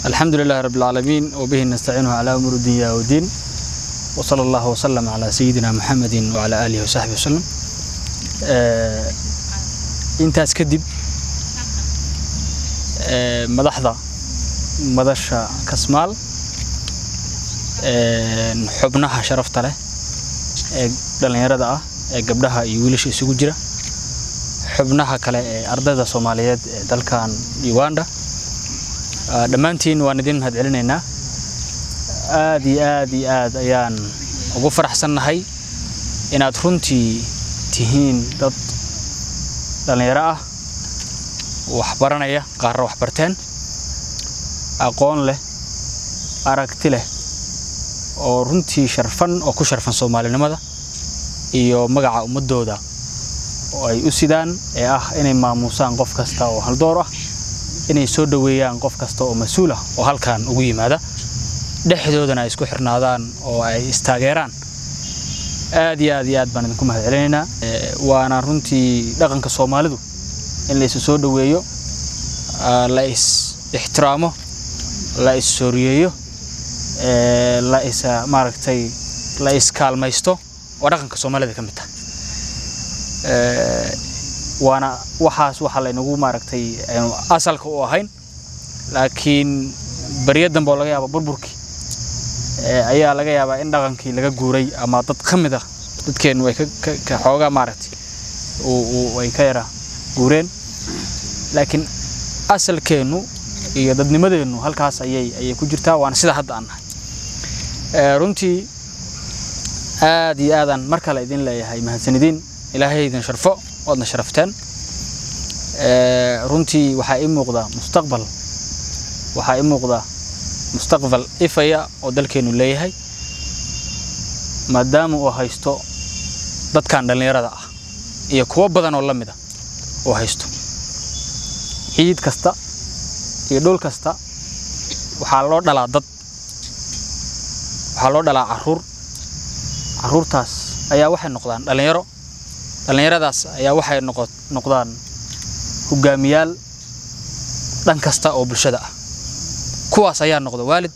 الحمد لله رب العالمين وبه نستعينه على أمور الدنيا والدين وصلى الله وسلم على سيدنا محمد وعلى آله وصحبه وسلم آه intaas kadib ee, madaxda madasha kasmaal ee, xubnaha sharafta leh ee dhallinyarada ah ee gabdhaha iyo wiilasha isugu jira xubnaha kale ee ardayda soomaaliyeed ee dalkan uganda Ah, dhammaantiin waan idin mahad celinaynaa aad iyo aad iyo aad ayaan ugu faraxsannahay inaad runtii tihiin dad dhallinyaro ah wax baranaya qaarna wax barteen aqoon leh aragti leh oo runtii sharfan oo ku sharfan soomaalinimada iyo magaca ummadooda oo ay u sidaan ee ah inay maamuusaan qof kasta oo haldoor ah inay soo dhoweeyaan qof kasta oo mas-uul ah oo halkan ugu yimaada dhexdoodana ay isku xirnaadaan oo ay istaageeraan aad iyo aad iyo aad baan idinku mahad celinaynaa Eh, waana runtii dhaqanka soomaalidu in la isu soo dhoweeyo ah, la is ixtiraamo la is sooriyeeyo eh, la is ah, maaragtay la is kaalmaysto waa dhaqanka soomaalida ka mid tahay Eh, waana waxaas waxa laynagu maaragtay aynu asalka u ahayn laakiin beriya dambe oo laga yaaba burburkii ee, ayaa laga yaabaa in dhaqankii laga guuray ama dad ka mid ah dadkeennu ay ka- ka- ka xoogaa maaragtay uu- uu- ay ka yara guureen laakiin asalkeennu iyo dadnimadeennu halkaas ayay ayay ku jirtaa waana sida hadda aan nahay Ee, runtii aad iyo aadaan mar kale idin leeyahay mahadsanidiin ilaahay idin sharfo waadna sharafteen Ee, runtii waxaa ii muuqda mustaqbal waxaa ii muuqda mustaqbal ifaya oo dalkeenu leeyahay maadaama uu haysto dadkan dhallinyarada ah iyo kuwo badan oo la mid ah uu haysto ciid kasta iyo dhul kasta waxaa loo dhalaa dad waxaa loo dhalaa caruur caruurtaas ayaa waxay noqdaan dhallinyaro dhallinyaradaas ayaa waxay noqo- noqdaan hogaamiyaal dhan kasta oo bulshada ah kuwaas ayaa noqda waalid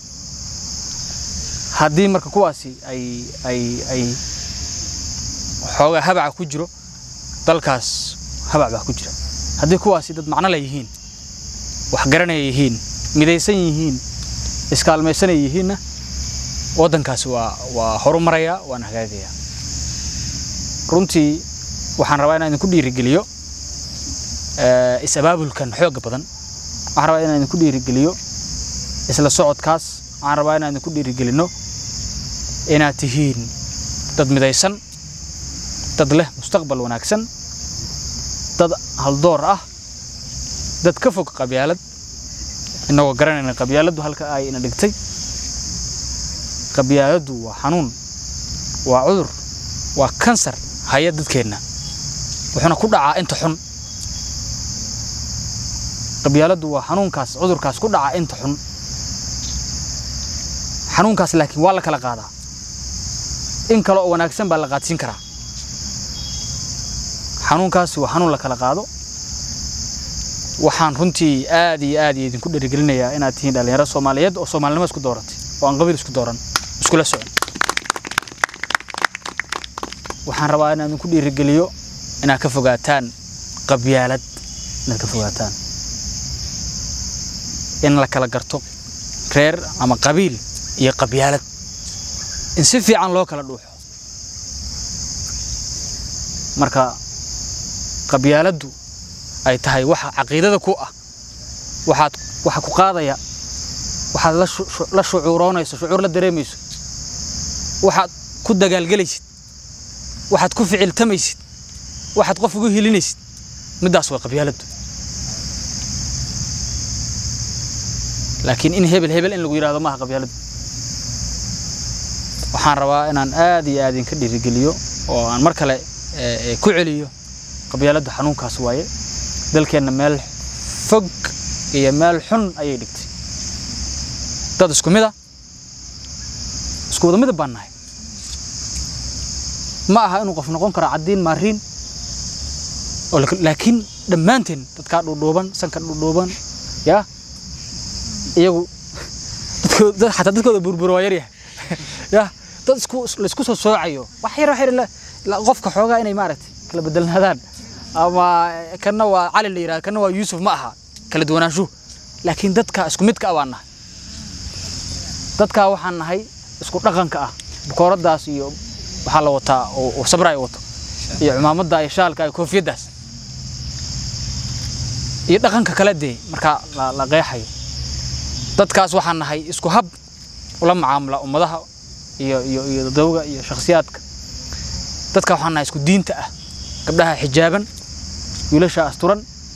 haddii marka kuwaasi ay ay ay xoogaa habaca ku jiro dalkaas habac baa ku jira haddii kuwaasi dad macno leh yihiin wax garanaya yihiin midaysan yihiin iskaalmaysanay yihiinna waddankaasi waa waa horumaraya waana hagaagaya runtii waxaan rabaa inaan idinku dhiirigeliyo eh, is-abaabulkan xooga badan waxaan rabaa inaan idinku dhiirigeliyo isla socodkaas waxaan rabaa inaan idinku dhiirigelino inaad tihiin dad midaysan dad leh mustaqbal wanaagsan dad haldoor ah dad ka fog qabyaalad innagoo garanayna qabyaaladdu halka ay ina dhigtay qabyaaladdu waa xanuun waa cudur waa kansar haya dadkeenna wuxuuna ku dhacaa inta xun qabyaaladdu waa xanuunkaas cudurkaas ku dhaca inta xun xanuunkaas laakiin waa la kala qaadaa in kale oo wanaagsan baa la qaadsiin karaa xanuunkaasi waa xanuun la kala qaado waxaan runtii aad iyo aad iyo idinku dhiirigelinayaa inaad tihiin dhallinyaro soomaaliyeed oo soomaalinimo isku dooratay oo aan qabiil isku dooran iskula socon waxaan rabaa inaan idinku dhiirigeliyo inaad ka fogaataan qabyaalad inaad ka fogaataan in la kala garto reer ama qabiil iyo qabyaalad in si fiican loo kala dhuuxo marka qabyaaladdu ay tahay waxa caqiidada ku ah waxaad waxa ku qaadaya waxaad la shu- shu- la shucuuroonayso shucuur la dareemayso waxaad ku dagaalgelaysid waxaad ku ficiltamaysid waxaad qof ugu hilinaysid middaas waa qabyaaladdu laakiin in hebel hebel in lagu yidhaahdo maaha qabyaaladdu waxaan rabaa inaan aad iyo aad idinka dhiirigeliyo oo aan mar kale eh, eh, ku celiyo qabyaaladdu xanuunkaas waaye dalkeenna meel fog iyo meel xun ayay dhigtay dad isku mid a isku wada midab baan nahay ma aha inuu qof noqon karo caddiin maariin oo lak- laakiin dhammaanteen dadkaa dhuudhuuban sanka dhuudhuuban yaa iyagu dadkooda dad- xataa dadkooda burburo waa yaryahay ya dad isku laisku soo soocayo wax yar wax yar la- la- qofka xoogaa inay maaragtay kala bedelnaadaan ama kanna waa cali la yidhahda kanna waa yuusuf ma aha kala duwanaanshuhu laakiin dadka isku midka ah baan nahay dadkaa waxaan nahay isku dhaqanka ah bukooradaas iyo waxaa la wataa oo oo sabra ay wato iyo cumaamadda iyo shaalka iyo koofiyaddaas iyo dhaqanka kale dee markaa la, la qeexayo dadkaas waxaan nahay isku hab ula macaamula ummadaha iyo iyo iyo dawga iyo shakhsiyaadka dadka waxaan nahay isku diinta ah gabdhaha xijaaban wiilasha asturan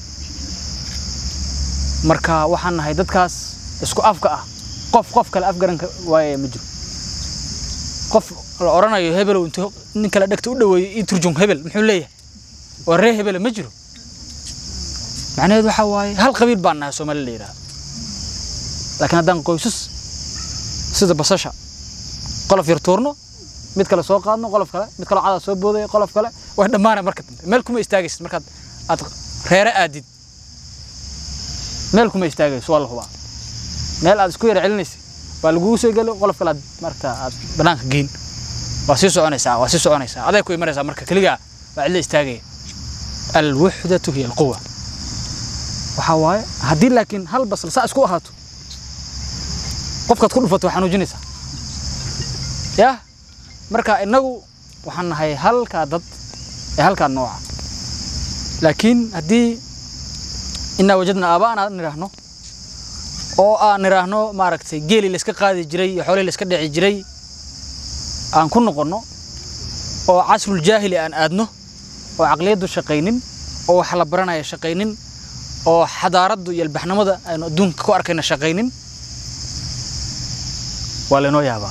marka waxaan nahay dadkaas isku afka ah qof qof kale afgaranka waaya ma jiro qof la oranayo hebelow intuu nin kale dhegta u dhaweeyo ii turjum hebel muxuu leeyahay waa ree hebele ma jiro macnaheedu waxaa waaye hal qabiil baan nahay soomaali la yidhaha laakiin haddaan qoysas sida basasha qolof yar tuurno mid kale soo qaadno qolof kale mid kale cadaa soo boodaya qolof kale way dhammaanay marka dambe meel kuma istaagaysid markaad aad reere aadid meel kuma istaagayso waa la hubaa meel aad isku yara celinaysid waa lagugu soo geli qolof kale aad marka aad banaanka geyn waa sii soconaysaa waa sii soconaysaa aday ku imanaysaa marka keligaa waa cidla istaagaya alwuxdatu hiya alquwa waxaa waaye haddii laakiin hal basal saa isku ahaato qofkaad ku dhufato waa xanuujinaysaa yah marka innagu waxaan nahay halkaa dad ee halkaa nooca laakiin haddii inaa wajadna aaba'an aan nidhaahno oo aan nidhaahno maaragtay geelii layska qaadi jiray iyo xoolihii layska dheci jiray aan ku noqonno oo casrul jaahili aan aadno oo caqliyaddu shaqaynin oo wax la baranaya shaqaynin oo xadaaraddu iyo albaxnimada aynu adduunka ku arkayna shaqaynin waa laynoo yaabaa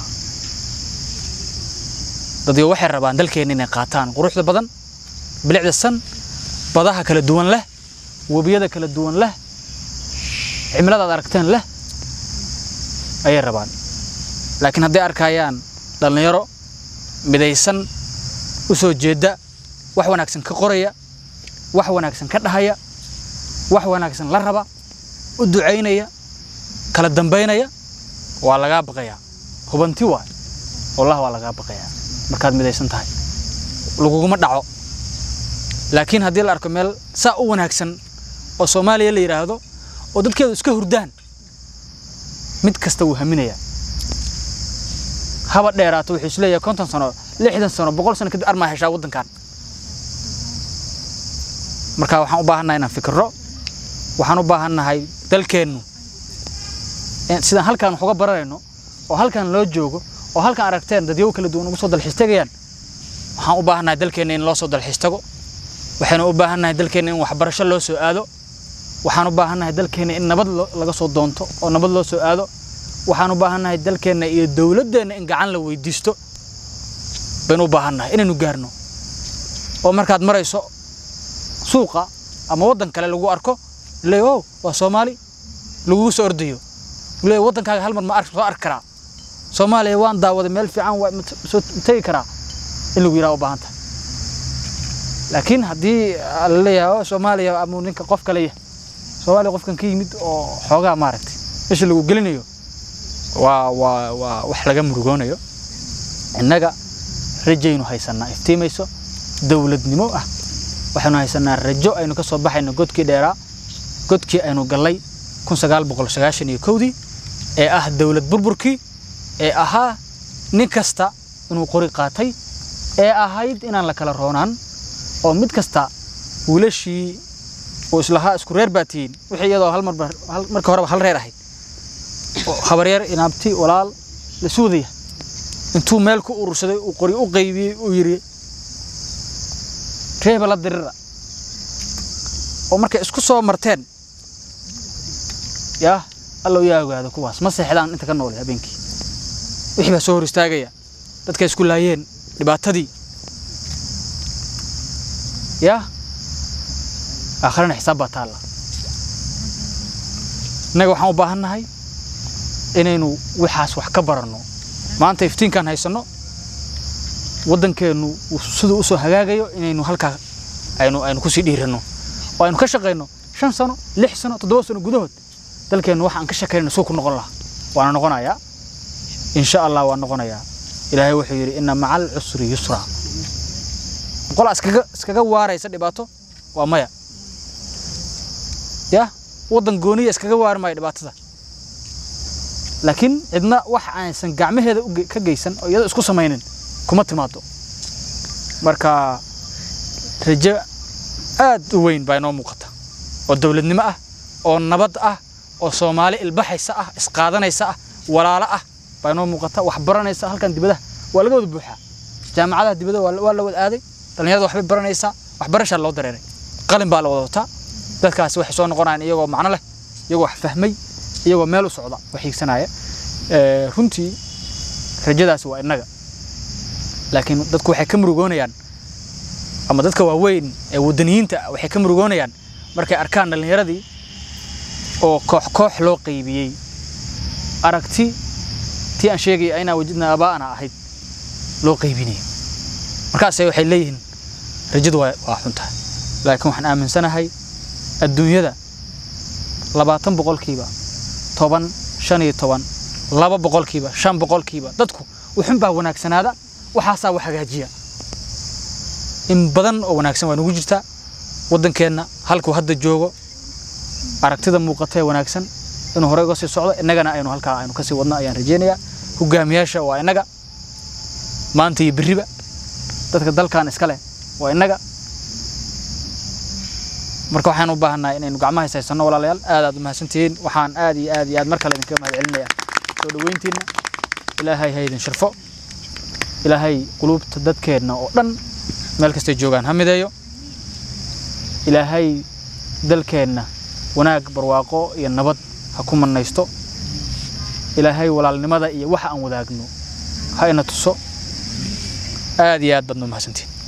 dadyo waxay rabaan dalkeenna inay qaataan quruxda badan bilicda san badaha kala duwan leh webiyada kala duwan leh cimilada aad aragteen leh ayay rabaan laakiin hadday arkayaan dhallinyaro midaysan u soo jeeda wax wanaagsan ka qoraya wax wanaagsan ka dhahaya wax wanaagsan la raba u ducaynaya kala dambaynaya waa lagaa baqayaa hubanti waay wallah waa lagaa baqayaa markaad midaysan tahay laguguma dhaco laakiin haddii la arko meel saa u wanaagsan oo soomaaliya la yidhaahdo oo dadkeedu iska hurdaan mid kasta wuu haminayaa haba dheeraato wuxuu isleeyahay konton sano lixdan sano boqol sano kadib armaa heshaa waddankan marka waxaan u baahannahay inaan fikirro waxaan u baahannahay dalkeennu sidaan halkaan wax uga baranayno oo halkaan loo joogo oo halkaan aragteen dadyow kala duwan ugu soo dalxiistagayaan waxaan u baahannahay dalkeenna in loo soo dalxiistago waxaynu u baahannahay dalkeenna in waxbarasho loo soo aado waxaan u baahannahay dalkeenna in nabad laga soo doonto oo nabad loo soo aado waxaan u baahannahay dalkeenna iyo dowladdeenna in gacan la weydiisto baynu u baahannahay inaynu gaarno oo markaad marayso suuqa ama waddan kale lagu arko leey ow waa soomaali lagugu soo ordayo leey waddankaaga hal mar ma ark soo arki karaa soomaaliya waan daawaday meel fiican waa soo tegi karaa in lagu yidhaha u baahan tahay laakiin haddii la leeyahay oo soomaaliya amuu ninka qof kale yahay soomaaliya qofkan ka yimid oo xoogaa maaragtay meesha lagu gelinayo waa waa waa wax laga murugoonayo innaga rajaynu haysanaa iftiimayso dowladnimo ah waxaynu haysanaa rajo aynu ka soo baxayno godkii dheeraa godkii aynu gallay kun sagaal boqol sagaashan iyo kowdii ee ah dowlad burburkii ee ahaa nin kasta inuu qori qaatay ee ahayd inaan la kala roonaan oo mid kasta wiilashii uu islahaa isku reer baa tihiin wixii iyadoo hal marba markii horeba hal reer ahayd habaryar inaabti walaal la suudaya intuu meel ku urursaday uu qori u qaybiyey uu yidhi reeba la dirira oo markay isku soo marteen yaa allow yaa ogaado kuwaas ma seexdaan inta ka noole habeenkii wixii baa soo hor istaagaya dadkay isku laayeen dhibaatadii yaa aakhirana xisaab baa taalla innaga waxaan u baahan nahay inaynu waxaas wax ka baranno maanta iftiinkaan haysanno waddankeennu siduu usoo hagaagayo inaynu halkaa aynu aynu kusii dhiiranno oo aynu ka shaqayno shan sano lix sano toddoba sano gudahood dalkeennu waxa aan ka shakayna suu ku noqon lahaa waana noqonayaa insha allah waa noqonayaa ilaahay wuxuu yidhi inna maca alcusri yusra qolaa iskaga iskaga waaraysa dhibaato waa maya ya waddan gooniya iskaga waari maayo dhibaatada laakiin cidna wax aansan gacmaheeda u ge- ka geysan oo iyada isku samaynin kuma timaado marka rajo aad u weyn baa inoo muuqata oo dowladnimo ah oo nabad ah oo soomaali ilbaxaysa ah isqaadanaysa ah walaalo ah baa inoo muuqata wax baranaysa halkan dibadaha waa laga wada buuxaa jaamacadaha dibadda waa la- waa la wada aaday dhallinyarada waxbay baranaysaa waxbarashaa loo dareeray qalin baa la wada wataa dadkaasi waxay soo noqonayaan iyagoo macno leh iyagoo wax fahmay iyagoo meel u socda wax hiigsanaya Eh, runtii rajadaasi waa innaga laakiin dadku waxay ka murugoonayaan ama dadka waaweyn ee wadaniyiinta ah waxay ka murugoonayaan markay arkaan dhallinyaradii oo koox koox loo qaybiyey aragti tii aan sheegaya inaa wajidna abaa'ana ahayd loo qaybinayo markaasay waxay leeyihiin rajadu waa waa xun tahay laakiin waxaan aaminsanahay adduunyada labaatan boqolkiiba toban shan iyo toban laba boqolkiiba shan boqolkiiba dadku wuxun baa wanaagsanaada waxaasaa wax hagaajiya in badan oo wanaagsan waa nagu jirtaa waddankeenna halkuu hadda joogo aragtida muuqata ee wanaagsan inuu horey uga sii socdo innagana aynu halkaa aynu kasii wadno ayaan rajeynayaa hogaamiyaasha waa innaga maanta iyo berriba dadka dalkan iska leh waa innaga marka waxaan u baahannahay inaynu gacmaha haysanno walaalayaal aad aad u mahadsantihiin waxaan aad iyo aad iyo aad mar kale idinkaga mahad celinayaa soo dhoweyntiinna ilaahay ha idin sharfo ilaahay quluubta dadkeenna oo dhan meel kastay joogaan ha mideeyo ilaahay dalkeenna wanaag barwaaqo iyo nabad ha ku mannaysto ilaahay walaalnimada iyo waxa aan wadaagno ha ina tuso aad iyo aad baad noo mahadsantihiin